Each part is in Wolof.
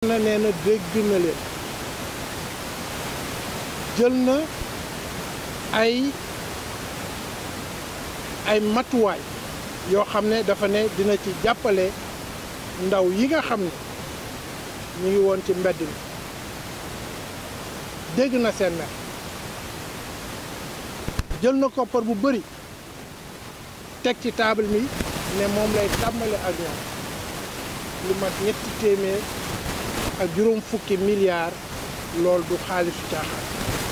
na nee na dégg na leen jël na ay ay matuwaay yoo xam ne dafa ne dina ci jàppale ndaw yi nga xam ne ñu ngi woon ci mbedd mi dégg na seen mer jël na koppar bu bëri teg ci table mi ne moom lay tàmbale ak ñoom lu mat ñetti téeméer ak juróom fukki milliards loolu du xaalisu caaxaan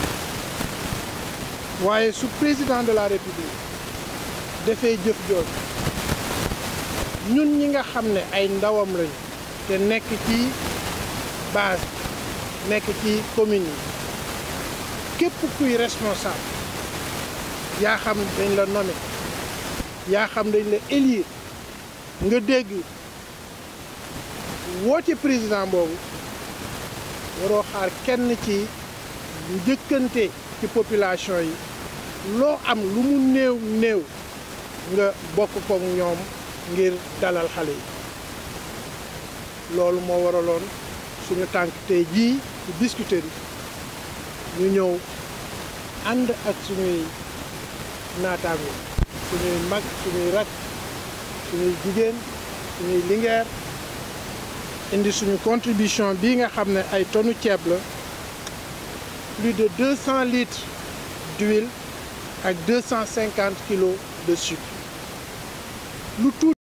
waaye su président de la république defee jëf jooju ñun ñi nga xam ne ay ndawam lañu te nekk ci base nekk ci commune yi képp kuy responsable yaa xam dañ la nommé yaa xam dañ la élire nga dégg woote président boobu waroo xaar kenn ci njëkkante ci population yi loo am lu mu néew néew nga bokk ko ñoom ngir dalal xale yi loolu moo waraloon suñu tànk tey jii ci Biscuiterie ñu ñëw ànd ak suñuy naataango suñuy mag suñuy rak suñuy jigéen suñuy lingeer indi suñu contribution bii nga xam ne ay tonu ceeb la plus de 200 litres d'huile ak 250 kilos de sucre lu tuuti